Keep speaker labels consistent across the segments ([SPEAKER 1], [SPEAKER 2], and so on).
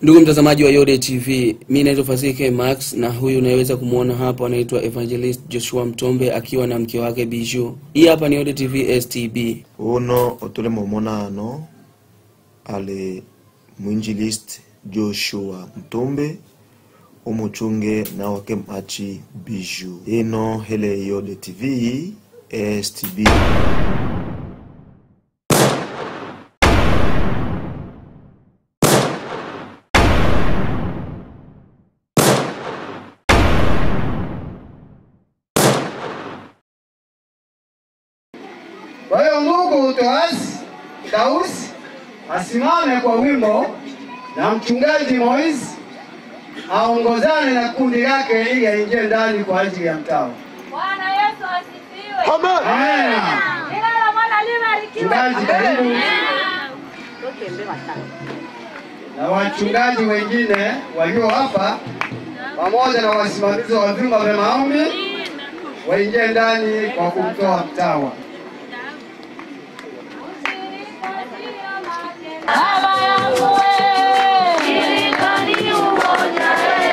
[SPEAKER 1] Ndugu mtazamaji wa Yode TV, mi naitwa Fasike Max na huyu unayeweza kumwona hapa anaitwa Evangelist Joshua Mtombe akiwa na mke wake Bijou. Hii hapa ni Yode TV STB.
[SPEAKER 2] uno otuli mumona ano ali mwinjilist joshua mtumbe umuchunge na wake machi biju ino hele yode tv stb
[SPEAKER 3] Kwa hiyo ndugu Toas Daus asimame kwa wimbo na mchungaji Moise aongozane na kundi lake ili aingie ndani kwa ajili ya mtao.
[SPEAKER 4] Bwana Yesu asifiwe.
[SPEAKER 3] Amen.
[SPEAKER 4] Jina la Bwana libarikiwe.
[SPEAKER 3] Mchungaji karibu na wachungaji wengine walio hapa pamoja na wasimamizi wa vyumba vya maombi waingie ndani kwa kumtoa mtawa.
[SPEAKER 4] Baba yangu wewe. Shirika ni umoja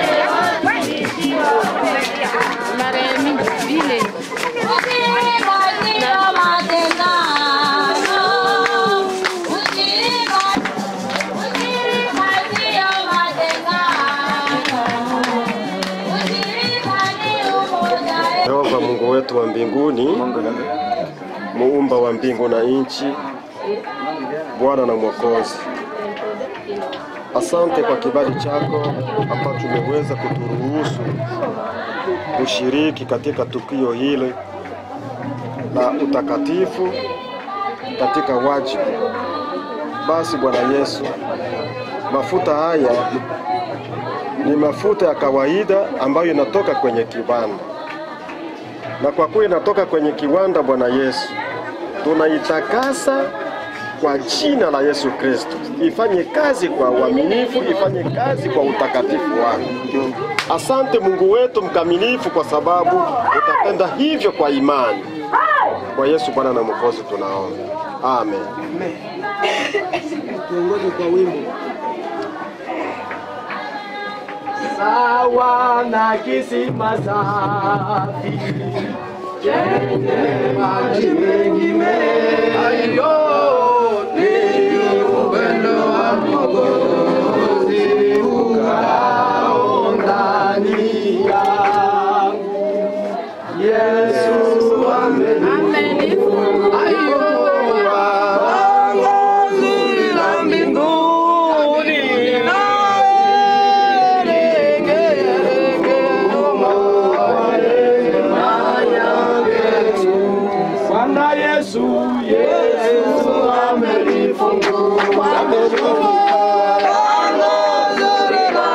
[SPEAKER 4] Ushirika sio matengano. Ushirika ushirika sio matengano. Ushirika ni umoja
[SPEAKER 5] Yehova Mungu wetu wa mbinguni, muumba wa mbingu na nchi, Bwana na Mwokozi, asante kwa kibali chako ambacho umeweza kuturuhusu kushiriki katika tukio hili la utakatifu katika wajibu. Basi Bwana Yesu, mafuta haya ni mafuta ya kawaida ambayo inatoka kwenye kiwanda na kwa kuwa inatoka kwenye kiwanda, Bwana Yesu, tunaitakasa kwa jina la Yesu Kristo, ifanye kazi kwa uaminifu, ifanye kazi kwa utakatifu wako. Asante Mungu wetu mkamilifu, kwa sababu utatenda hivyo kwa imani. Kwa Yesu Bwana na Mwokozi tunaomba, amen.
[SPEAKER 3] Tuongoze kwa wimbo. Sawa na kisima safi chenye maji mengi mengi, ni upendo wa Mwokozi ukao ndani yangu. Yesu amenifunga lango zuri la mbinguni Bwana Yesu, Yesu amelifungua lango zuri la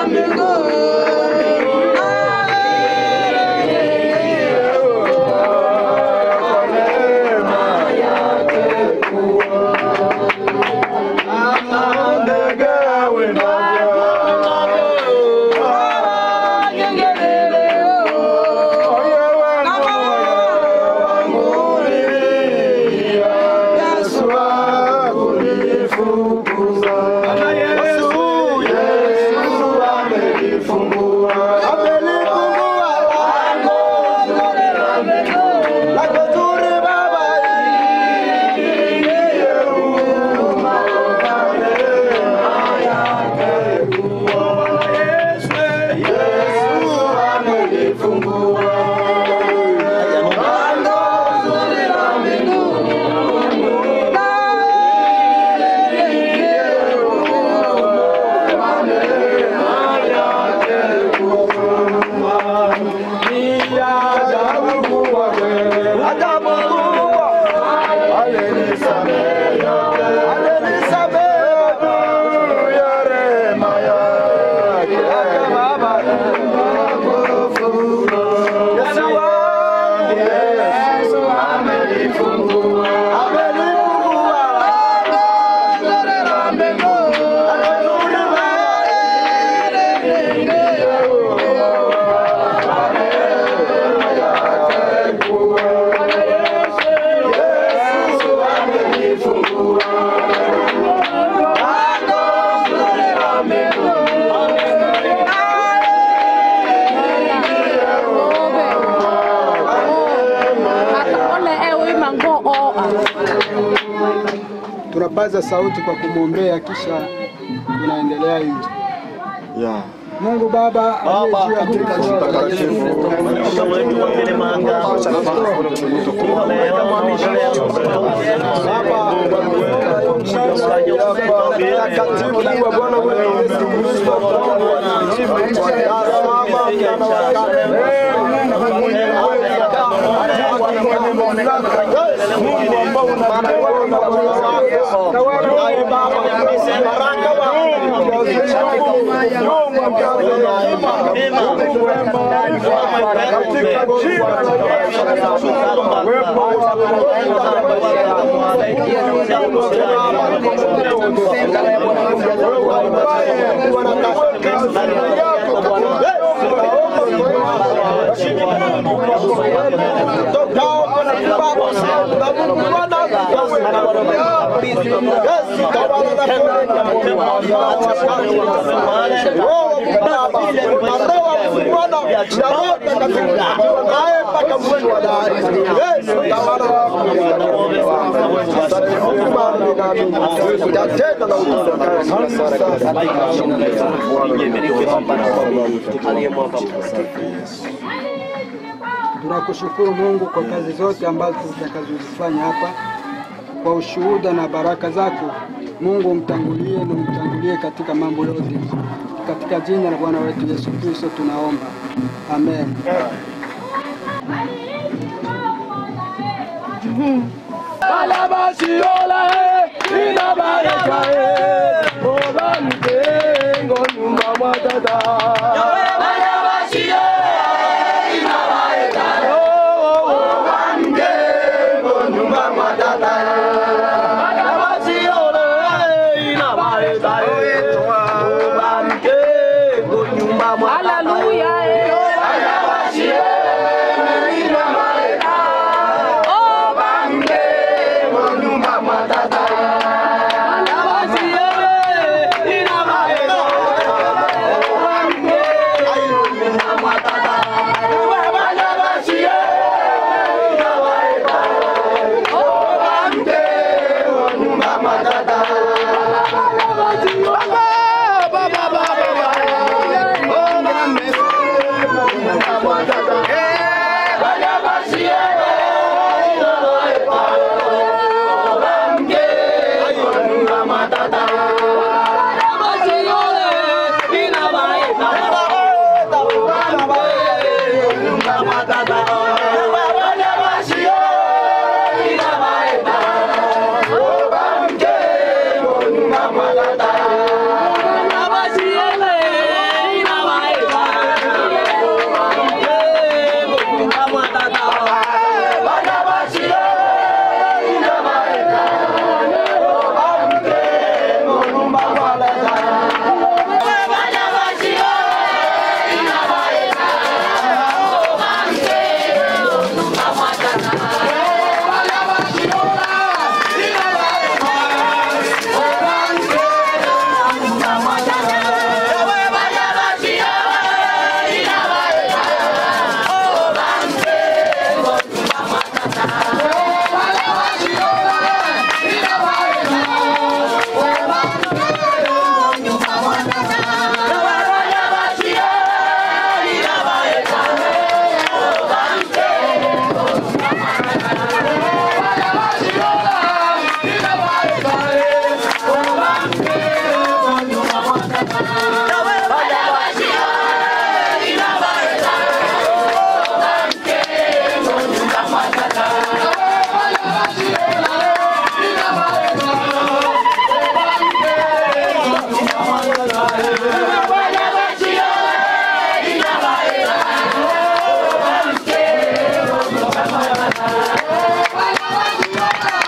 [SPEAKER 3] Yesu
[SPEAKER 6] Tunapaza sauti kwa kumwombea, kisha tunaendelea nje.
[SPEAKER 2] Yeah.
[SPEAKER 6] Mungu Baba aliye juu ya
[SPEAKER 2] Katika jina la Yesu, mtakatifu wa Bwana wetu Yesu Kristo, Mungu ambao unatawala na kuongoza. Na wewe Baba, baraka
[SPEAKER 6] Tunakushukuru Mungu kwa kazi zote ambazo tutakazozifanya hapa, kwa ushuhuda na baraka zako. Mungu umtangulie na umtangulie katika mambo yote, katika jina la Bwana wetu Yesu Kristo tunaomba, amen.
[SPEAKER 7] Bwana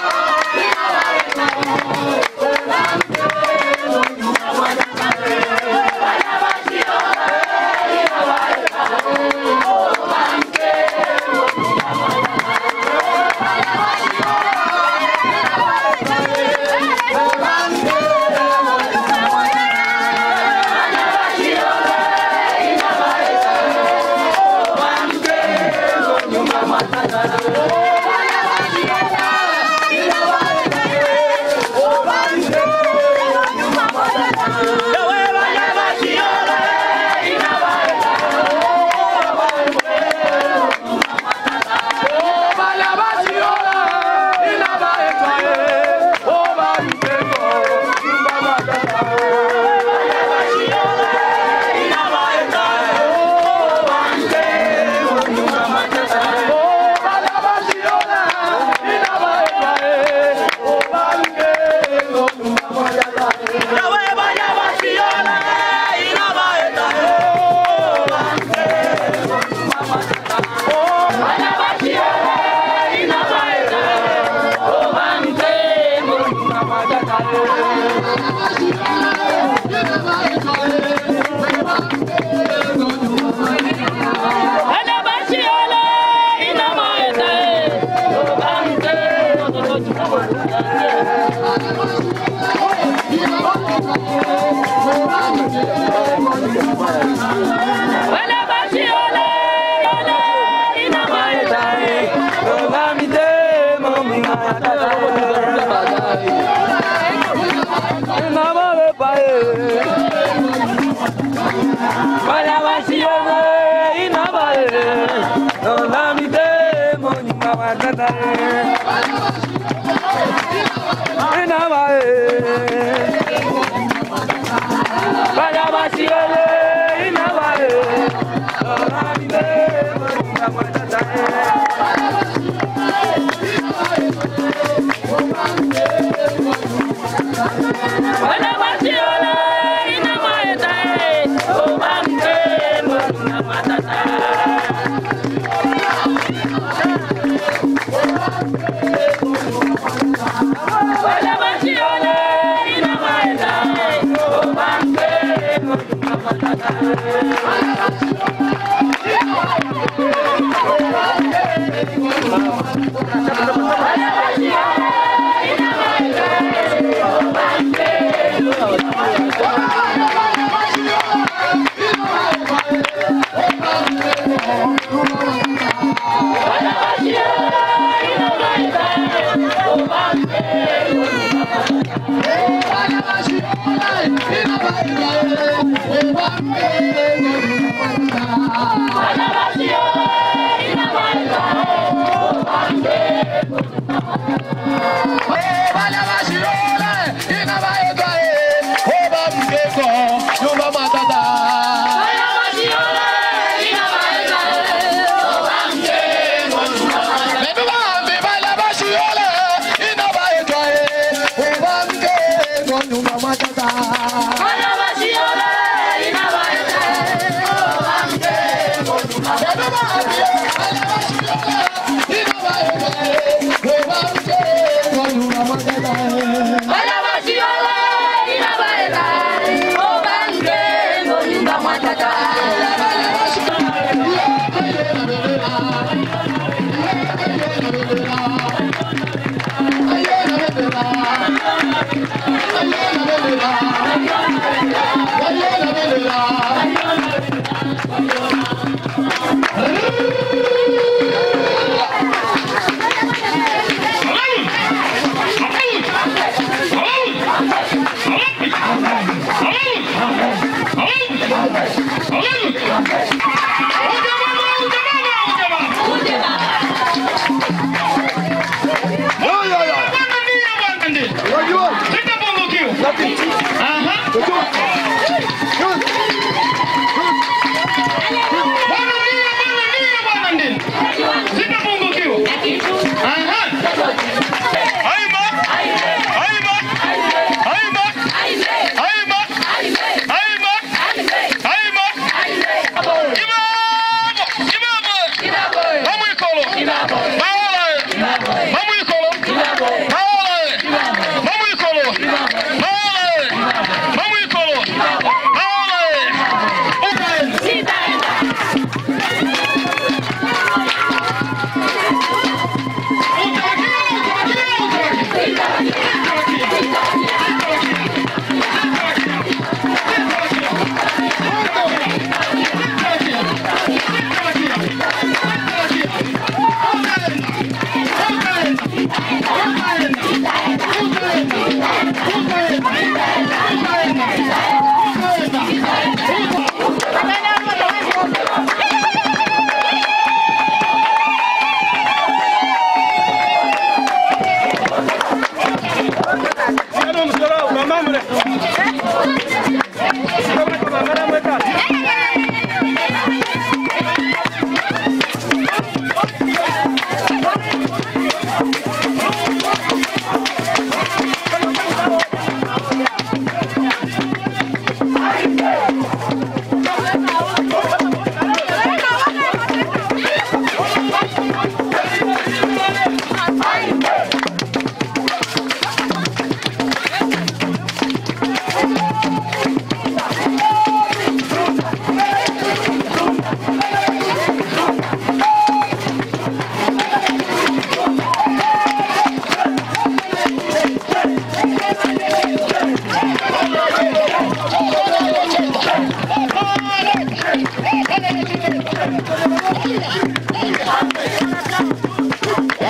[SPEAKER 7] Thank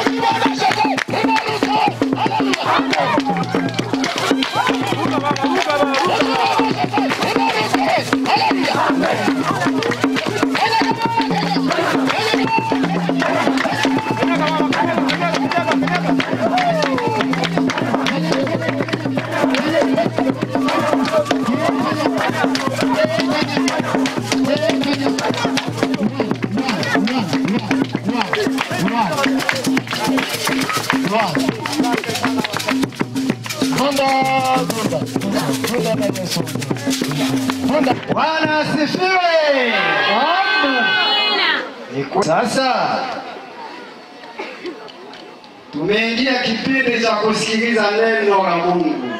[SPEAKER 3] Bwana asifiwe. Ni kwa- Sasa tumeingia kipindi cha kusikiliza neno la Mungu.